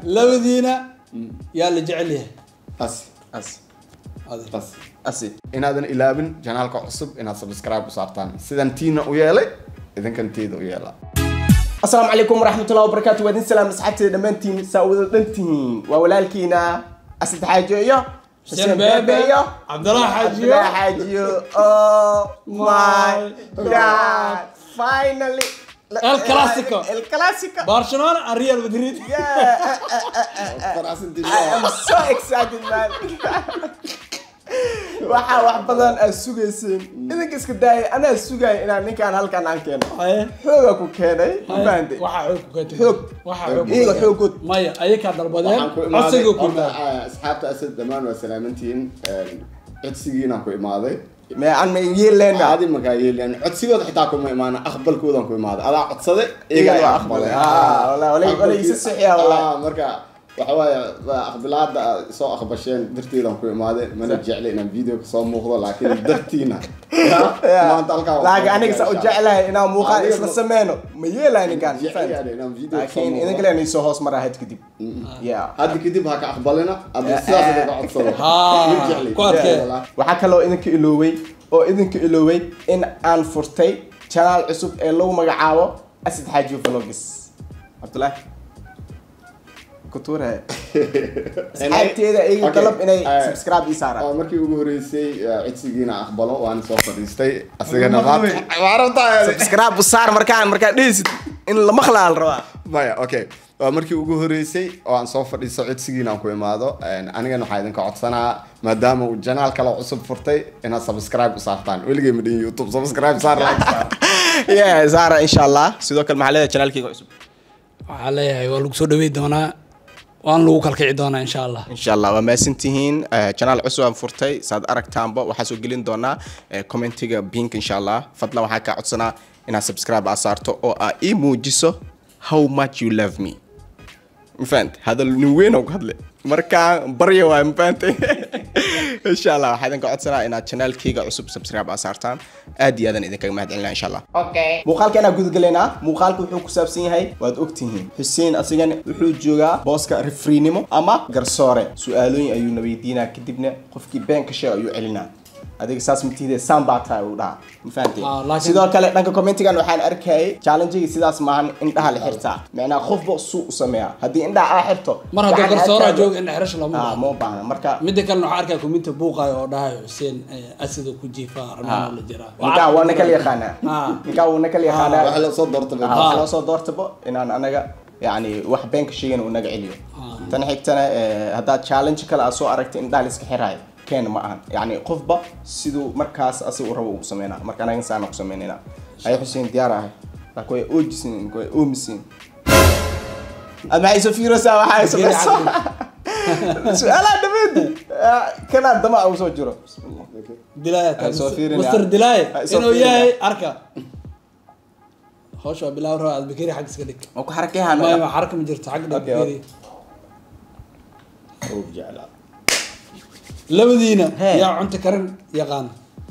labadiina yaa la jecel yahay as as Adiga. as asi inaadan ilaabin janaalka cusub inaad subscribe u saartaan sidan tiina u yeelay idinkan teeda u yeela asalaamu calaykum waraxmatullahi wabarakaatu waa idin salaam asxaabteeda dhammaantiin saa wada dhantihiin waa walaalkiina asad xaajo iyo Xuseen Beebe, Cabdulaahi Xaajiyo. Cabdulaahi xaajiyo oh my god finally El Clasico. el clasico barcelona and real madrid yeah I am so excited man waxaa wax badan aad sugayseen idinka iska daaya anaa sugaya inaan ninkaan halkan aan keeno Haye. xooga ku keenay ma fahantay waxaa xoog ku keentay Xoog. waxaa xoog ku iyaga keentay. xoogood maya ayakaa dalbadeen waxaan ku imaaday codsiguu ku horta, imaaday ah, asxaabta asad dhammaan waa salaamantihiin codsigiinaan ku imaaday me aan ma yeelena adi markaa yeelan codsigooda xitaa kuma imaana aqbalkoodaan ku imaaday adaa codsaday Iyaga iyagaa waa aqbalay aqbalay. Ah, wallahi, wallahi, wallahi, isa saxiya, wallahi. Ah, marka waxa waaye waa aqbilaada aad soo aqbasheen darteedaan ku imaaday mana jecla inaan video kasoo muuqdo laakiin dartiina Ya, maanta halkaa waan laakiin soo aniga saa u gashaa. jeclahay inaan muuqaal Adiga isla ma- sameyno ma yeelay ninkaan ma Jecel fahantay? yahay inaan video kasoo laakiin muuqdo. idinka leen soo hoos maraa had kadib yeah hadda kadib ha ka aqbalina hadda sidaas idinka codsado Haa, Ma jecli. ku adkee. Wallah. waxaa kaloo idinka ilooway oo idinka ilooway in aan furtay channel cusub ee lagu magacaabo asad xaaji vlogs cabdulaahi kutuure asxaabteeda iga Okay. dalab inay Eh, subscribe ii saaraan waa markii ugu horeysay eh, codsigiina aqbalo waan soo fadhiistay asigana Maqlubi. maarabtaa subscribe u saar markaan markaa dhehaysid in la maqlaa la rabaa maya okay waa markii ugu horeysay oo aan soo fadhiisto codsigiina aan ku imaado anigana waxaa idinka codsanaa maadaama uu janaal kale cusub furtay inaad subscribe u saartaan weligay ma dhihin youtube subscribe saar like saar yeah saara insha allah sidoo kale maxaa leedahay channelkayga cusub waxaa leeyahay waa lagu soo dhawey doonaa waan lagu kalkici doonaa insha allah insha allah waa mahadsantihiin Eh, channel cusub aan furtay saad aragtaanba waxaa soo gelin doonaa eh, commentiga pink insha allah fadlan waxaa kaa codsanaa inaad subscribe aa saarto oo aa ii muujiso how much you love me mafahant hadal nin weyn oo ku hadle markaa barya waay mafahantay insha allah waxaa idinka codsanaa inaad channelkayga cusub subscribe aa saartaan aad iyo aadan idinkaga mahad celinaa insha allah muuqaalka inaan gudagalaynaa muuqaalka wuxuu ku saabsan yahay waad ogtihiin xuseen asigan wuxuu joogaa booska rifriinimo ama garsoore su-aalooyin ayuuna weydiinaa kadibna qofkii been ka sheeg ayuu celinaa adiga saas matiide saan baa tahay uu dhahaa ma fahamtay Ah, laakiin- sidoo kale dhanka commentigan waxaan arkayay challengegi sidaas maahan indhaha la xirtaa macnaa qofba suu u sameeyaa haddii indhaha aa xirto mar hadduu waxaan garsooraa arkaya- jooga in xerash lama Ah, baahno ma u baahna marka midda kalena waxaa arkaa kuminta buuqaayo oo dhahayo xuseen eh, asida ku jiifaa ramaan la jiraa ninkaan waa na kala yaqaanaa Ah. ninkaan waa na kala yaqaanaa waxa la soo doorta Ah, waxaa loo soo doortabo inaan anaga yani wax beenka sheegana uu naga celiyo tan xigtana eh, haddaad challenge kale aad soo aragta in dhaal iska xiraayo keena ma ahan yani qofba siduu markaas asi u rabo uu sameynaa marka anaga saana ku sameynayna ay xuseen diyaar ahay laakiin way oojisin way oomisin aad maxay soo fiiraysaa waxaa ay samayso su-aalaha dhameedi kanaa dama ugu soo jiro Bismillah. dilaaya Ay, soo fiirinaya. master dilaaya Ay, soo inuu fiirinaya. yahay arka hawsha waa bilaaw raba adbakeri xag iska dhig ma ku xarakeyahan maya ma xarka ma jirto xag dhig Okay, bakeri oo jeclaa labadiina Hee. yaa cunto karin yaqaan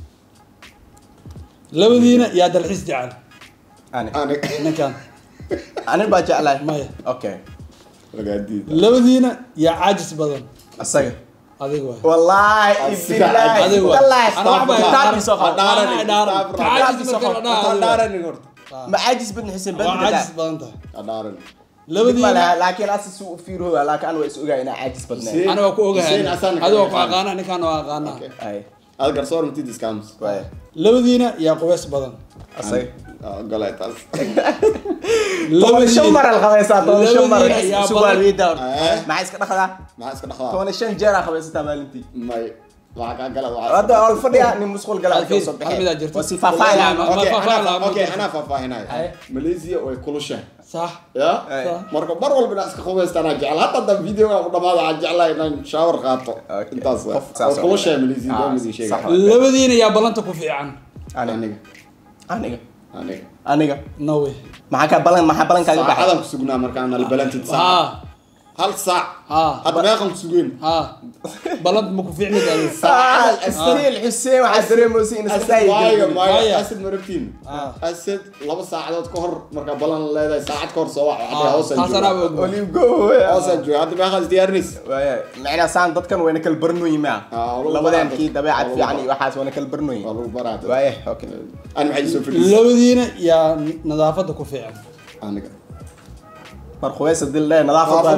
labadiina yaa dalxiis jecel ani aniga ninkan ani baa jeclahay maya okay lagaa diida labadiina yaa caajis badan asaga adiga waay والله Asiga, بالله adiga waay والله Ana wax baa كتابي سوف dhaaran dhaaran caajis marka la dhahayo adhaaran horta ما عاجز بن حسين بن waa caajis بدل badan tahay adhaaran labadiina لكن اساس سوء فيرو لكن انا واسوغا انا عاجز بدنا Hussein. ana waa ku ogahay Hussein Hassan ka adiga waa ku yaqaan. aqaana ninkaan waa aqaana Okay. اي aad garsoor matid iskaamus واي labadiina yaa qubeys badan اصي golay taas طول شمر الخميسات طول شمر labadiina yaa سوى badan الويدا آه. ما عايز كده خذا maxaa iska dhaqdaa طول شن جرى خميسات مالنتي may waxaa kaa gala هذا اول فدي اني مسخول قال Alfiin, صبح hal mid aad jirto. وسي فافاي Wallahi, لا ma- okay faahfaahin anaa- lama okay jirto. anaa faahfaahinayo Aye. malaysia way kulushahay sax ya Aye. marka mar walba inaan iska qubaystanaa jecel hadda haddaan videoga ku dhamaada waxaan jeclahay inaan shower qaato Okay. intaas Qof saas oo kulushahay kale. malaysia Ah, waa midin sheega sax. labadiina yaa ballanta ku fiican انا aniga aniga aniga aniga no way maxaa ka balan maxaa balan kaaga baxay saacadaan ku sugnaa markaan albalantid haa hal saac Ah. hadda meeqan ku sugeen ha balad ma ku fiicni dadi stiil xuseen waxaa dareemaysa in iska waayo daaya maayo Maya. asad ma rabtiin Ah. asad laba saacadood ka hor markaa balan leedahay saacad ka hor soo wac hadda hoosaan taasana jooga og olive go hoosaan jooga hadda meeqaas diyaarinaysa waaya macnaa saan dadkan wayna kala barnooyin maa Ah, lagu labadan baraa kii dad- dabeecad lagu fiican baraa. iyo waxaas wayna kala barnooyin waa lagu baraa waaya okay ani maxay soo fadhiisay labadiina yaa nadaafada ku fiican aniga mar khubaysa dil dheh nadaafada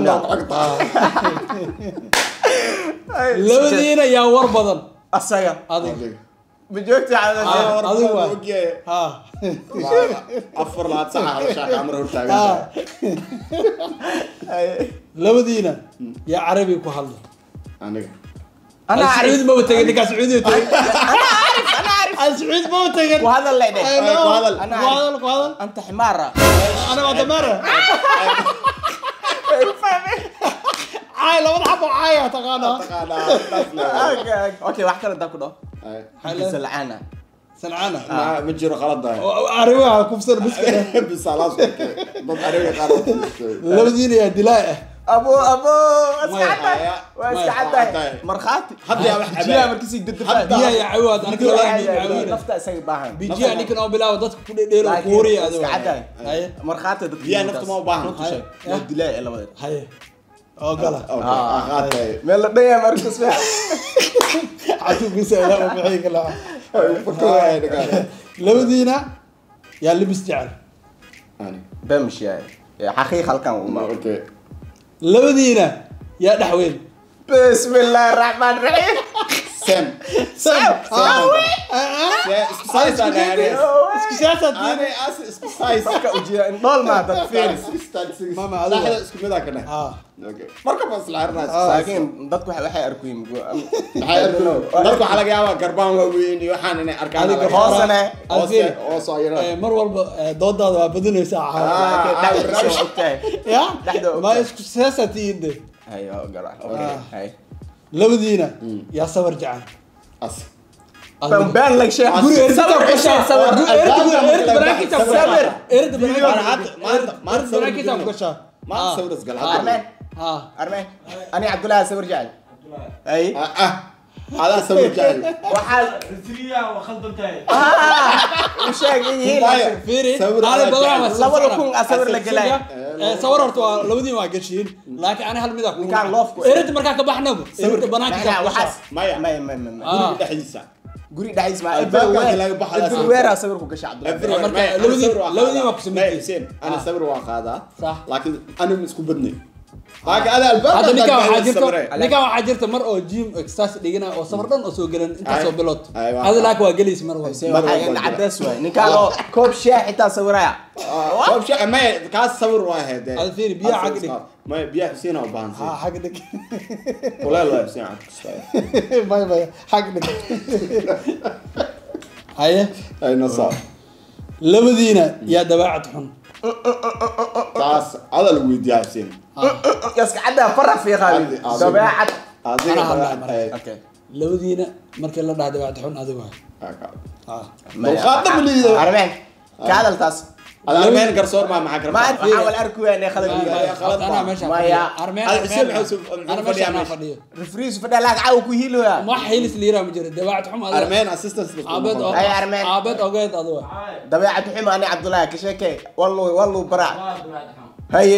labadiina yaa war badan asaga adig ma joogta Ah. adigu waa. ha afar laad saca hadashaa kaamara hortaagan ha labadiina yaa carabi ku hadla aniga انا اعرف sacuudi maba tegin ninkaa sacuudi tegin انا اعرف انا اعرف aan sacuudi maba tegin وهذا اللي Ay, يدك no. ku hadal. أنا ku hadal ku hadal انت حماره ana waa dameera caay labada xabo caaya taqaanaa اوكي واحد كذا داكو دو حلا. سلعانه salcaana ma jiro qaladahay carabiga kufsan biska bisalaas dad ariga qaar labadiina yaa dilaa ah ابو ابو ماي. اسكعده واسكعده مرخاتي هدي يا واحد جيها عباية. مركزي ضد هدي. biyaha yaa cawaad aniga labada caawina نفتا اسوي باهن bijiya ninkan oo bilaawa dadka ku dhedheelo kuuriya adigo اسكعده haye مرخاتي ضد biyaha nafta ma u baahna Haye. ودلاء لبدا haye oo gala qaatay ميل دنيا مركز فيها catuubkiisa ilaa u bixi kala labadiina yaa libis jecel بمشي يا حقيقة كان okay labadiina yaa dhexweyn بسم الله الرحمن الرحيم sam sam isku size aan ahayn isku siyaasaad ani as isku size marka ujiya in dhool maa dad fiiris Mama, adiga. saxda isku mid ah kana ah okay marka bas la arnaa laakiin dadku waxay waxay arkuyin maxay arkin dadku waxaa laga yaabaa garbaan waaweyn iyo waxaan inay arkaan Adiga laga yaabaa. hoosane hoose hoose ayana Eh, mar walba eh, doodaada waa badinaysaa caawa ya Dhexda og ma tahay. isku siyaasaad tihiin de hayo gara Ah. hay labadiina yaa sabar jecel as ban ban lag sheekh guri erita ku gashaa sawir erita erita banaankiisa ku gashaa Sawir. erita Maanta- maanta- banaankiisa maanta sawir banaankiisa ku gudbino. gashaa maanta Ah. sawir isgal armeen ah armeen ani cabdullaahi sawir jecel ay ah adaa sawir jecel waxaa u sheeg in yihiin Maya. fiiri Sawir hal aad badan jecel. waa labada kun aa sawir la gelaya Eh, sawir horta waa labadiin waa gashiin laakiin ani hal mid ah Ninkaan loofku. erita markaa ka baxnaba erita banaankiisa Macnaha ku waxaas gashaa Maya. maya maya maya Ah. guriga dhexdiisa guri dhexdiis ma Albaabka laga baxaya sawir. everywhere sawir ku gasha cabdullaahi Everywhere. marka Maya, ana labadii- sawir waa labadii qaadaa. waa ku sameeyay. Maya, Hussein, ana Ah. sawir waa qaadaa Sax. laakiin anigu isku badnay laakiin ada albaabka hadda ninkaan haddaad waxaa jirta sawiree. ninkaan waxaa jirta mar oo gym exercise dhigana oo safar dhan oo soo gelan intaasoo Ay. bilood Ay, waa. hada laakiin waa gelaysa mar walba waxaa in cadays waay ninkaan oo koob shaah xitaa sawiraya Ah, koob shaqa maya kaas sawir waa ahayd Ada fiiri, biyaha Hal xagga sawir dhig. qaad. maya biyaha Hussein aa u baahan ah sii xag dhig kuleel waa Hussein cad kastaayo. bay bay xag dhig haye ay nasa labadiina yaa dabeecad xun taas ada lagu weydiiyaa Hussein yaska cadda fara fiiqaayo Adi- adi- dabeecad adiga Ana hadlaa dabeecad marka. ahayd. okay labadiina markii la dhaha dabeecad xun adigu waay Ah, ka- ah dulqaad dhan ma liido. armeen ka hadaltaas ada armeen garsoor maa maxaa ma gartaa waxaa wal arkuyaa inay khalad Maya, yihiin khalad anaa baa. meesha Maya. armeen Ada Hussein armeen muxuu soo- muxuu ana fadhiyaa meesha anaa meesha? fadhiyo refriis fadha laag caw ku hiiloya wax xilis liiraa ma jiro dabeecad xun adiga armeen assistance la aabeed oo Ay, armeen. aabeed ogeed adigu waay dabeecad xuma ani cabdullaahi ka sheekee wallu wallu bara haye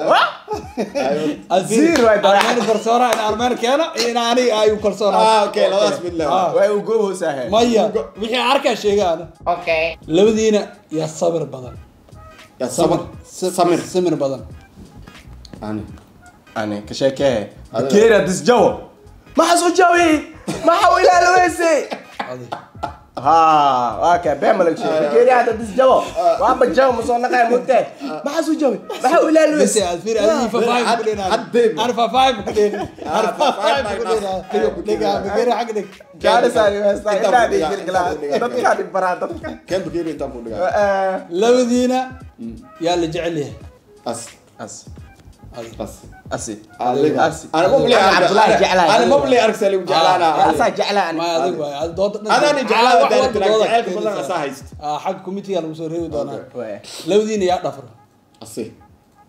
Zero ay dabeecad. armeen garsoora in armeen keeno iyo in aniga ay u kalsoonaa ah okay labadaas mid leh Ah. way u goobhoosahe maya wixii arkaa sheegaana okay labadiina yaa sabir badan ya samir samir samir badan ani ani ka sheekee Adiga. bakeera disjawo maxaa soo jawi maxaa u ilaaloweyse Adi. ha okay beemalak shee bakeeri hada disjawo waa bajaw ma soo naqay mugtee maxaa soo jawi maxaa u Bisi ilaaloweyse aad fiiri adiga fafaay had- ku dheena had deeb. ar fafaay ku dheena ar fafaay ku fafaay dheena ku dhiga dhiga xag dhig gaarisaani weestaa Intaa intaa ku dhigaa, dhigirgilaa intaa ku dhigaa. dadkaa dhib baraa dadka kan bakeeri intaan ku dhigaa Eh, labadiina yaa la jecel yahay as as Adi. as asi adiga asi ana mabli Ani cabdullaahi jeclahay ana mabli argsali u jeclaana asaa jeclaa ani ma adig waay ad dooda dhan adani Ah, jeclaa wax daari walba tiraa dooda jaceylka keenaysaa. badan asaa hayst ah xag committee lagu soo reebi doonaa Waay. labadiina yaa dhafra asi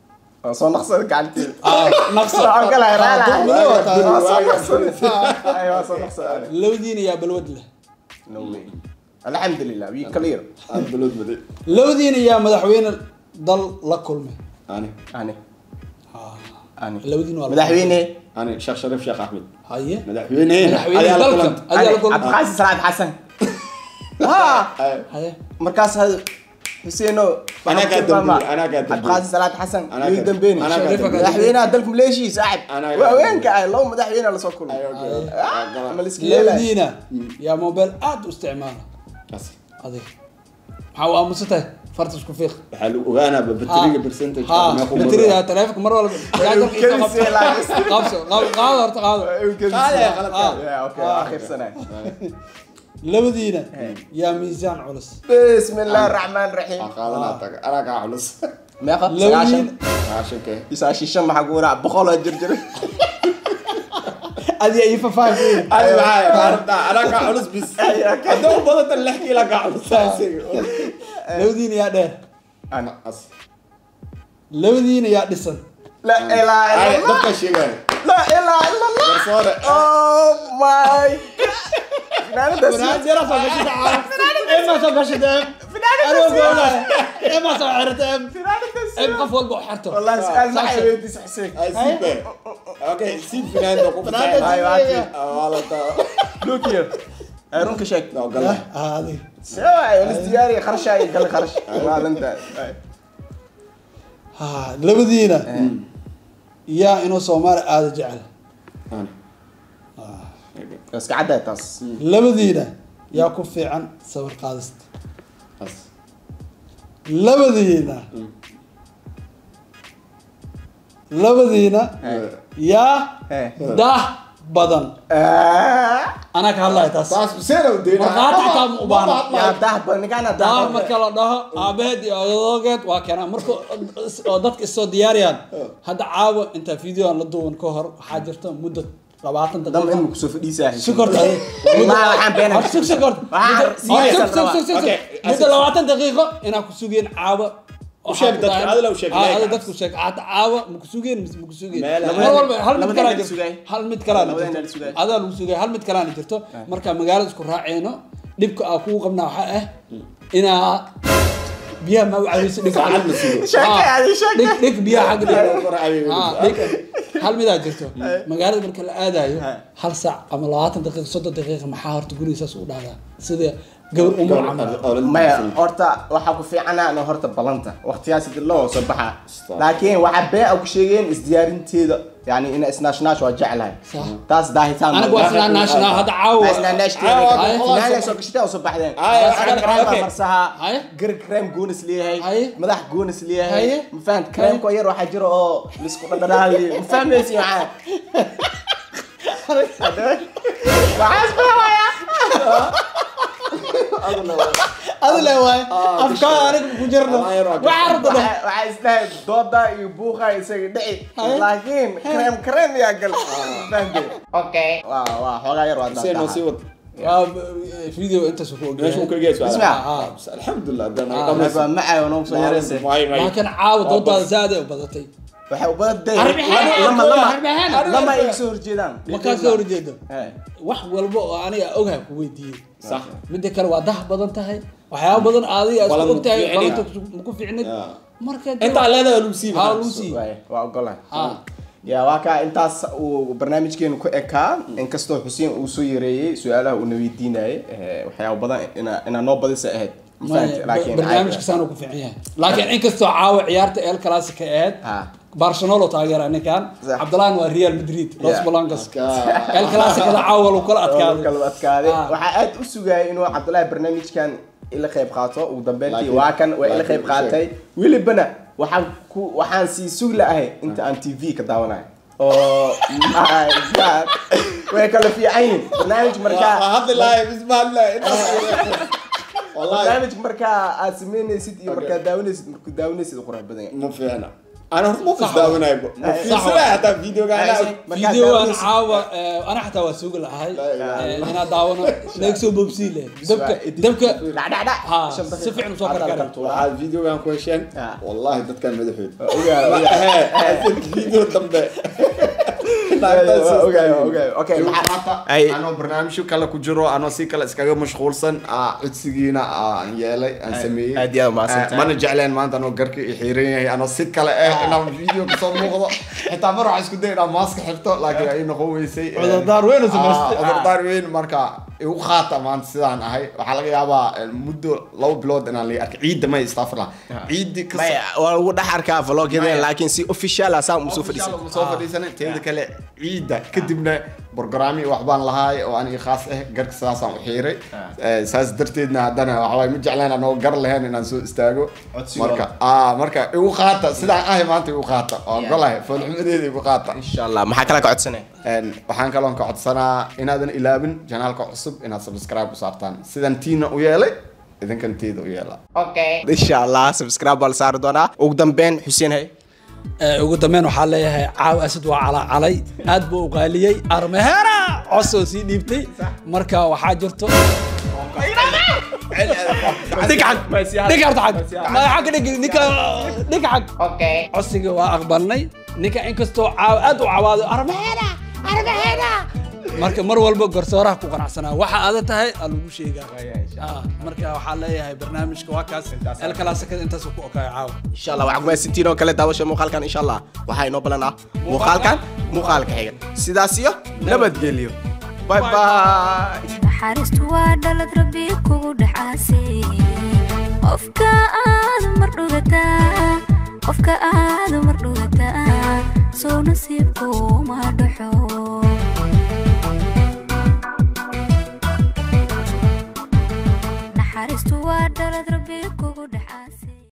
Waa soo naqsada gacanteeda Ah, naqsa Waxaan kala helaala. Ah, dulmile waa tahay. Waa soo naqsada. Ay, waa soo naqsada. labadiina yaa balwad leh No way. alxamdulilah we clear aad balood maday labadiina yaa madaxweyne dal la kulmay ani ani ani labadiina waa la- madaxweyne ani sheekh shariif sheekh axmed haye madaxweyne madaxweyne ayaa la dalka kulantay. ayaa la ani kulmay cabdiqaasim salaad xasan ha haye markaas had xuseeno Anaa kaa dambeeyey, anaa kaa dambeeyey. cabdiqaasim salaad xasan Anaa iyo kaa- dambeeni anaa kaa Shariifa dambeeyey. madaxweynaha dalka maleeshiya saaxib Anaa kaa waa dambeeyey. haweenka ah laba madaxweyne lasoo kulmay Ayo, okay. Ah, Ah, gala. ama la iska yeelay labadiina yaa mobile aad u isticmaala Kaas. adiga maxaa u aamusantahay farta isku fiiq waxaa lagu ogaanaa bateriga percentage ha meequu bateriga maraa. taleefonka mar walba kelisee laakiin. qabso qaado qaado horta qaado Qaade, qalad Ah. qaade. Yeah, okay, waa akhirsanay. labadiina yaa miisaan culus بسم الله الرحمن الرحيم Waa qaadanaa taga anaa kaa culus meeqa labadiina raashinkee isaashishan maxaa ku waraa boqol oo jirjir adiga iyo fafaahfeen ani maxaa qaarabtaa anaa kaa culus bis haddii u badanta lix kiila kaa culus labadiina yaa dheer ana As. labadiina yaa dhisan la ilaaha Ay, illa allah dadka sheegaya la ilaaha illa allah garsoore oh my finaanada si qof walba u xerto wallahi su'aal ma ay weydiisay xuseen ay sibe okay si finaanda ku Ay, waa kii. waalata look here ay runka sheeg no gala adiga sewa ay wala diyaari qarsha ay gal qarsh maalinta ay ha labadiina yaa inuu soomaali aada jecel ani iska cadday taas labadiina yaa ku fiican sawir qaadista as labadiina labadiina yaa Eh. dah badan Ah, anaa ka hadlaya taas taas seena u deena Markhaati xitaa ma u baahna. yaa dahba ninkaana daa dahba marka la dhaho aabaheed iyo adogeed waa keenaa marka oo dadka isoo diyaariyaan hadda caawa intaa video aan la duuban ka hor waxaa jirta muddo labaatan dam daqiiqa in kusoo fadhiisaa sukorta Wallahi waxaan beenay. sug sukorta Waxaan serious aan rabaa. Okay, muddo labaatan daqiiqo inaa ku sugeen caawa U sheeg dadka, adila u sheeg, Ah, like. adila dadku sheeg hata caawa maku sugeen mise maku sugeen Meel- mar walba hal mid Labadeen kalaa la jirto sugay. hal mid kalaana Labadeen la jirto sugay. adaa lagu sugay hal mid kalaana jirto marka magaalada isku raaceyno dhibka aa kugu qabnaa waxaa ah inaa biyaha ma u caweyso dhig Saacad la sugo. Sheekay, adi sheekay. dhig dhig biyaha xagga dhig Kor cabi. Ah, dhig hal midaa jirto magaalada marka la aadayo Ha. hal saac ama labaatan daqiiqa soddon daqiiqa maxaa horta guriga saas u dhahdaa sida gabar umar camal maya horta waxaa ku fiicana no horta balanta waqtiyaas dib loo soo baxa laakiin waxa bee ku sheegeen isdiyaarinteeda yani ina isnaashnash waa jeclahay Sax. taas daahitaan aniga waa sinaa national hadda caawa finaanay soo gashitay oo soo baxdeen Ay, Marka okay. crème baa marsaha Haye. gar crème goonis leeyahay Haye. madax goonis leeyahay Haye. ma fahant crème ko yar waxaa jira oo lisku dhadhanaali ma fahmaysi maxaa waxaas baawaya adi le waay afkaa aniga ku jirno Ah, yar waa waxaa rabta dheh waxaa isdhahay dooda iyo buuqa isaga dhici laakiin krem krem yaa gal fahmte okay waa waa xoogaa yar waa Seen oo sii wad waa video intaas ku meesha uu ogyahay ka gees Ismac. alxamdulilah dan Ah, waa macay oo soo yaraysa laakiin caawa doodaada zaad ay u badatay waxay u badan Arbixin, lama arbixin. lama lama ay soo horjeedaan markaa soo horjeedo Eh, wax walba oo aniga ogaha ku weydiiyey sax midda kale waa dah badan tahay waxyaaba badan adiga Balan isku og tahay ku fiicnid. balanta maku fiicnid Yeah. marka intaa leedahay lagu sii haa lagu sii waay, waa ogolahay Ah. ya waa kaa intaas uu barnaamijkeenu ku ekaa inkastoo xuseen uu soo yareeyey su-aalaha uuna weydiinayay eh, waxyaaba badan ina- inaa noo badisa ahayd Ma fahanti? Laakiin barnaamijka saan ku fiican yahay laakiin inkastoo caawa ciyaarta el clasica ahayd Ah. barcelona oo taageera ninkan Sax. cabdallaan waa real madrid los Yeah. blancos el clasicada caawa lagu kala oo adkaaday kala adkaaday Ah. waxaa aad u sugayay inuu cabdullaahi barnaamijkan ila qayb qaato ugu dambeyntii Laakiin- waa kan waa ila laakiin qayb u qaatay welibana waxaan ku waxaan sii sugi la'ahay inta aan tv ka daawanayo oo my god way kala fiican yihiin barnaamij markaa hadli lahay bismillah intaas wallahi barnaamij markaa aad samaynaysid iyo markaa daawanaysid markuu daawanaysid u qurux badan yahay ma fiicna ana horta ma fisdaawanaybo ma fiirsanaya hataa videoga anaa Markaa videoan daawanaysid- caawa eh, ana xataa waa sugi lahay La ilaha eh, inaa daawano naga soo boobsii leh dabka dabka dhacdhacdhac ha si fiican usoo karkara waxaad videogan ku hesheen Ah. wallahi dadkan madaxood Ogaa, Ma ogaa. ahe, asan video dambe ogaa, ogaa. Okay, maxaa- maanta Ay- anoo barnaamijyo kale ku jiro anoo si kale iskaga mashquulsan aa codsigiina aan yeelay aan sameeyey aad iyo aad umahadsantahay. Eh, mana jecleen maanta anoo garka i xiiran yahay anoo si kale eh inaan video kasoo muuqdo xitaa mar waxaan isku day inaan maaska xirto laakiin ay noqon weysay Eh, Cudurdaar weyn oo samaystay. ah, cudurdaar weyn marka igu qaata maanta sidaan ahay waxaa laga yaabaa eh, muddo laba bilood inaan la arkay ciidda may istafirla ciiddi ka maya waa lagu dhex arkaa vlogyadeen laakiin si official ah saa umusoo fadhiisan Official soo fadhiisanay teeda kale ciidda kadibna programmi waxbaan lahaay oo aniga khaas ah garka sidaasaan u xiiray Eh, saas darteedna haddana waxawaay ma jeclaan anoo gar lahayn inaan soo istaago Codsigooda. marka ah marka igu qaata sidaan ahay maanta igu qaata oo golahay foolxumadeeda igu qaata insha allah maxaa kale ka codsanaya Een, waxaan kaloon ka codsanaa inaadan ilaabin janaalka cusub inaad subscribe u saartaan sidan tiina u yeelay idinkan teeda u yeela insha allah subscribe baa la saari doonaa ugu dambeyn xuseen hay Eh, ugu dambeyn waxaa leeyahay caaw asad waa calacalay aad buu u qaaliyey armehera cos oo sii dhiibtay marka waxaa jirto dhig xag dhig horta xag magaca ka dhig ninka dhig xag codsiga waa aqbalnay ninka inkastoo caaw aad u cawaado armehera armehera marka mar walba garsooraha ku qanacsanaa waxa aada tahay aa lagu sheegaa Ah, marka waxaa leeyahay barnaamijka waa kaas elkalaasakada intaas ku okaayo caawa insha allah waxaa kumaadsantiin oo kale daawasha muuqaalkan insha allah waxaa inoo balan ah muuqaalkan muuqaalka xiga sidaas iyo nabadgelyo bye bye naxariistu waa dhalad rabbi kugu dhacaasay qofka aad mar dhugataa qofka aad mar dhugataa soo nasiibku ma dhaxo naxariistu